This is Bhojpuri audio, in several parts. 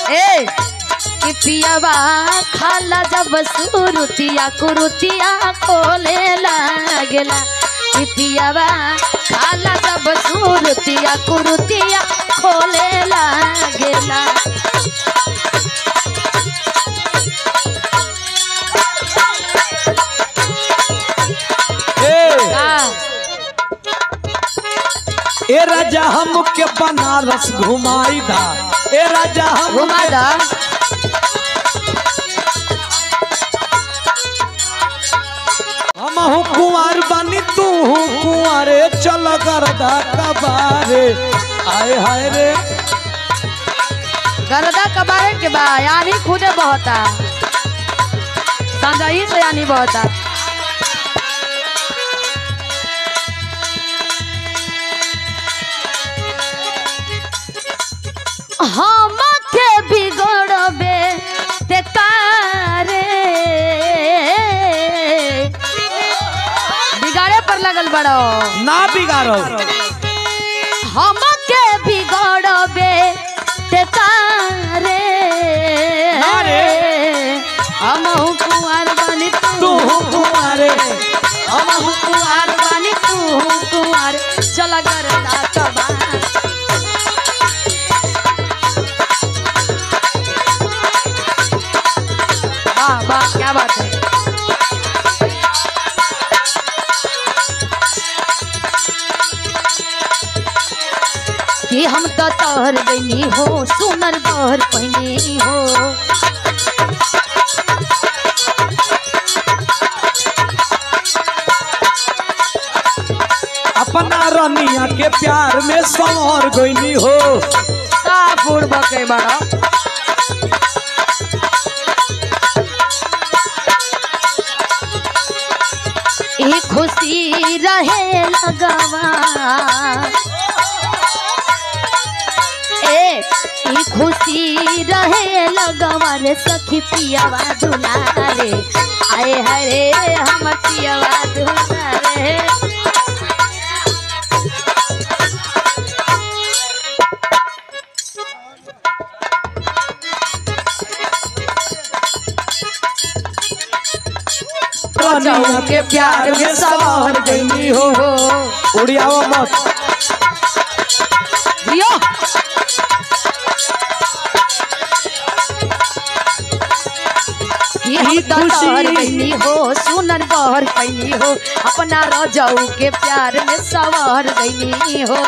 ए कि पियावा खाला जब सुरुतिया कुरुतिया खोले लागेला कि पियावा खाला जब सुरुतिया कुरुतिया खोले लागेला ए का ए राजा हमके बनारस घुमाई दा ए राजा हम घुमा दा हम हूँ कुंवर बनी तू हूँ कुंवरे चल करदा कबारे आए हाय रे गरदा कबारे के बा यानी खुदे बहता संजई से यानी बहता हम के बिगड़बे ते कारे बिगाड़े पर लगल बड़ो ना बिगाड़ो हमके बिगड़बे ते तारे ना रे। हम कुंवर बनी तू तू हूँ कुंवरे हम कुंवर बनी तू कुंवर चल गरदा कबार वाह वाह क्या बात है कि हम तो तोहर बनी हो सुनर बहर पहने हो अपना रनिया के प्यार में संवर गईनी हो सापुर बके बड़ा ई खुशी रहे लगवा ए ई खुशी रहे लगवा रे सखी पियावा दुलारे आए हरे हम पियावा दुलारे रनिया के प्यार में संवर गईनी हो उड़ियावा मत जियो ई खुशी- पैनी हो सुनर बहर पैनी हो अपना रजाऊ के प्यार में सवार गईनी हो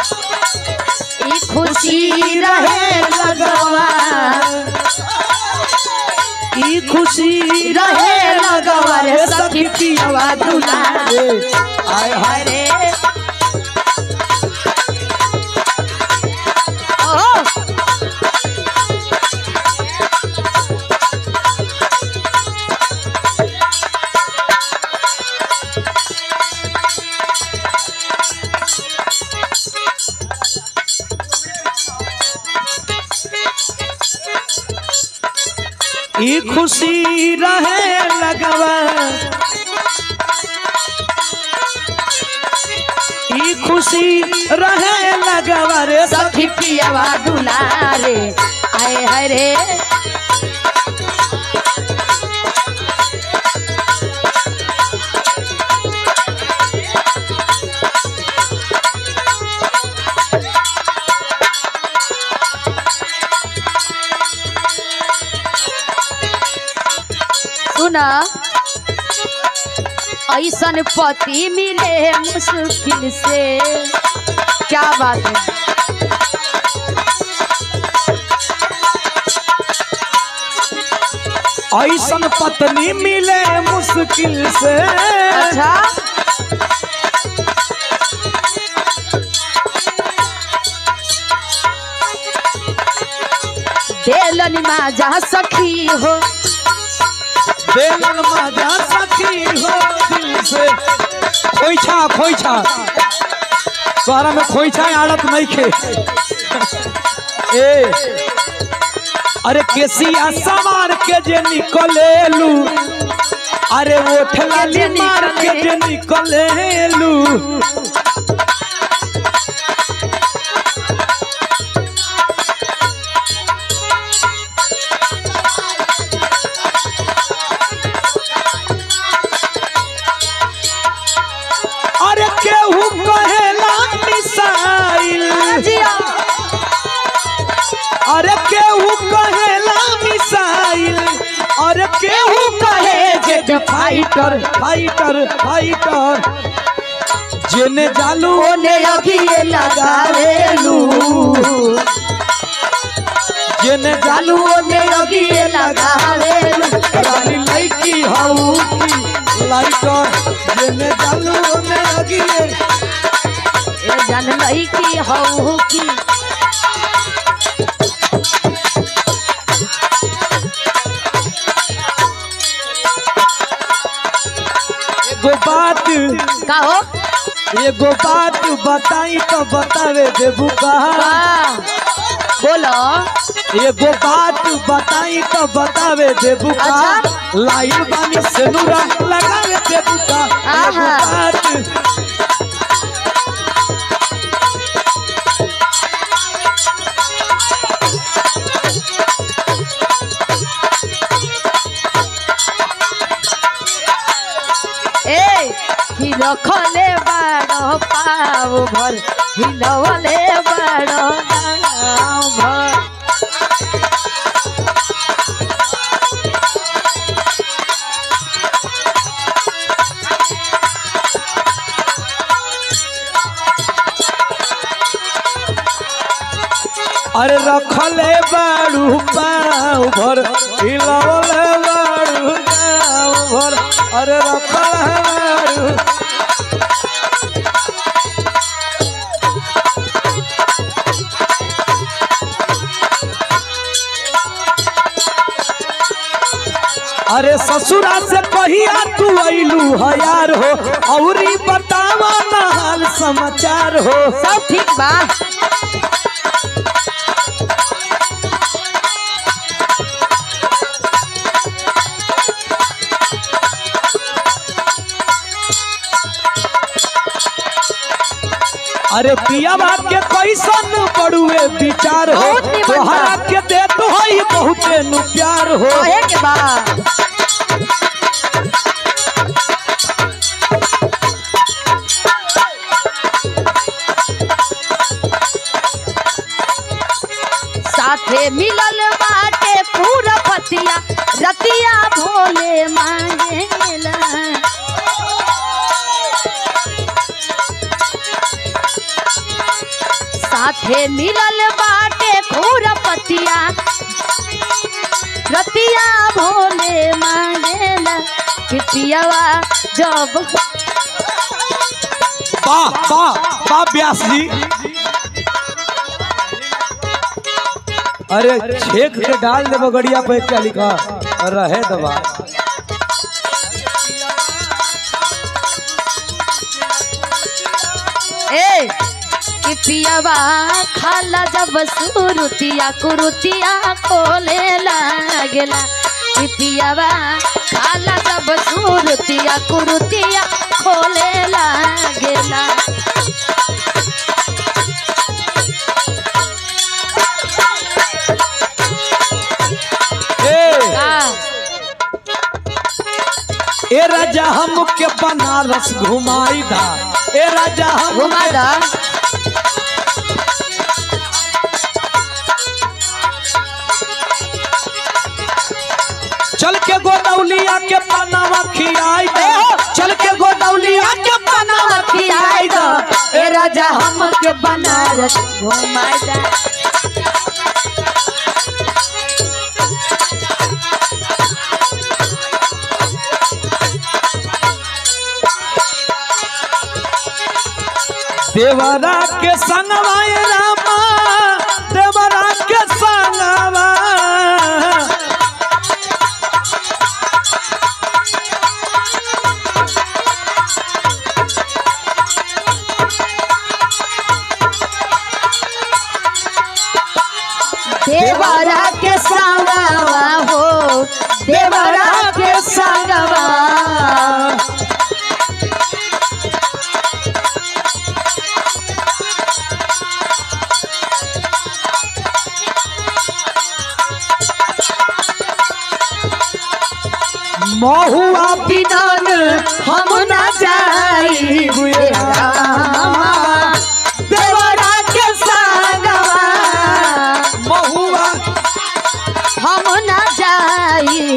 ई खुशी रहे लगवा ई खुशी रहे लगवा रे सखी पियवा दुलारे आय हाय रे ओहो ई खुशी रहे लगवा ई खुशी रहे लगवा रे सखी पियवा दुलारे आए हरे सुना ऐसन पति मिले मुश्किल से क्या बात है ऐसन पत्नी मिले मुश्किल से अच्छा देलन माजा सखी हो बेलन मजा सखी हो दिल से खोइछा खोइछा तोहरा में खोइछा आड़त नहीं खे ए अरे केसिया सवार के जे निकलेलू अरे वो ठलाली मार के जे निकलेलू अरे केहू कहेला मिसाइल अरे केहू कहे जेट फाइटर फाइटर फाइटर जेने जालू ओने अगिए लगावेलू जेने चालू जालू ओने अगिए लगावेलू रानी लड़की हऊ की लाइटर जेने जालू ओने लगिए ए जन लई की हऊ की एगो बात कहो एगो बात बताई तो बतावे देबू कहा वाह बोलो एगो बात बताई तो बतावे देबू का अच्छा। लाइन बानी सेनुरा लगावे देबू का एगो आहा। बात ए ही रखले बाड़ो पाव भर हिलवले बाड़ो गाँव भर अरे रखले बाड़ू पाँव भर हिलवले बाड़ू पाँव भर अरे रखले बाड़ू अरे ससुरा से कहिया तू अइलू है यार हो औरी बतावा ना हाल समाचार हो सब ठीक बा अरे पिया बात के कैसन बड़ुए विचार हो बहुत निमन बा। तोहरा के दे तो है बहुते नु प्यार हो कहे के बा साथे मिलल बाटे पूरा पतिया रतिया भोले मांगेला साथे मिलल बाटे खूर पतिया रतिया भोले मांगेला पितियावा जब वाह वाह वाह व्यास जी अरे छेक के डाल दे बगड़िया पे क्या लिखा रहे दबा ए पितियावा खाला जब सुरुतिया कुरुतिया खोले लागेला पितियावा खाला जब सुरुतिया कुरुतिया खोले लागेला ए का ए राजा हम के बनारस घुमाई दा ए राजा हम घुमा दा चल के गोदौलिया के पनावा खियाई दे चल के गोदौलिया के पनावा खियाई दे ए राजा हम के बनारस घुमाई दा देवरा के संगवा ए रामा देवरा के संगवा देवरा के संगवा हो देवरा के संगवा महुआ बिनन हम न जाई रामा देवरा के संगवा महुआ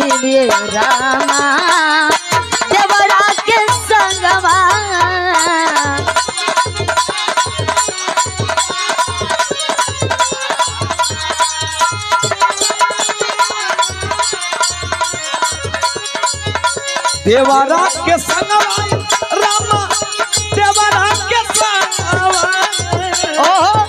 रे रामा देवरा के संगवा देवरा के संगवा रामा देवरा के संगवा ओहो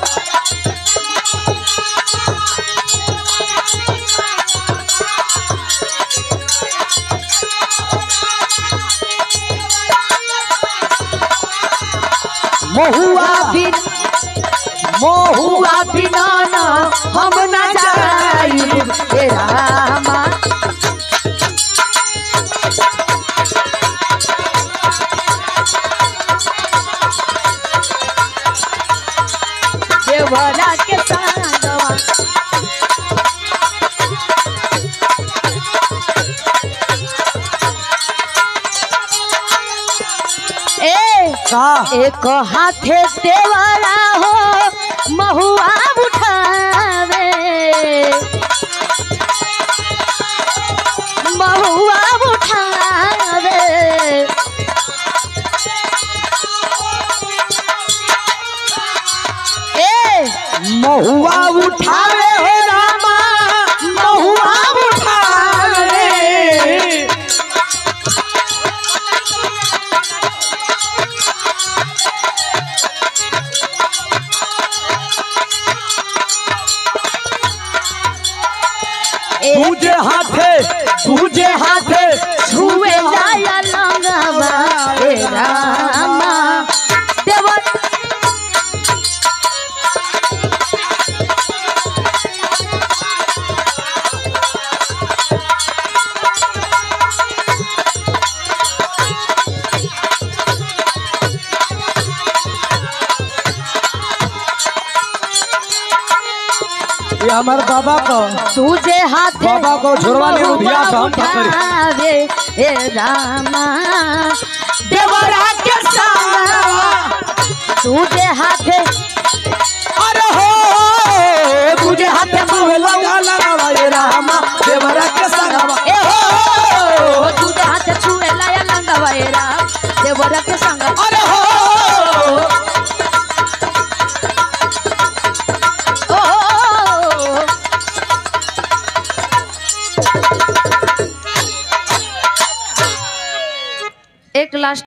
महुआ बिन महुआ हुआ बिना ना हम न जाई हे रामा देवरा के संगवा ए का एक हाथे देवरा हो महुआ उठावे महुआ उठावे ए महुआ उठावे हे रामा महुआ उठावे ए दूजे हाथे दूजे हाथे छुए लाया लंगवा हे रामा देवर ये हमार बाबा को तुझे हाथे बाबा को झुरवा ने उधिया तो हम पकड़ी। उठावे हे रामा देवरा के संगवा तुझे हाथे अरे हो तुझे हाथे मुँह लगा लगा ये रामा देवरा के संगवा ए हो तुझे हाथे छुए लाया लंगवा हे राम देवरा के संगवा अरे हो ओ एक लास्ट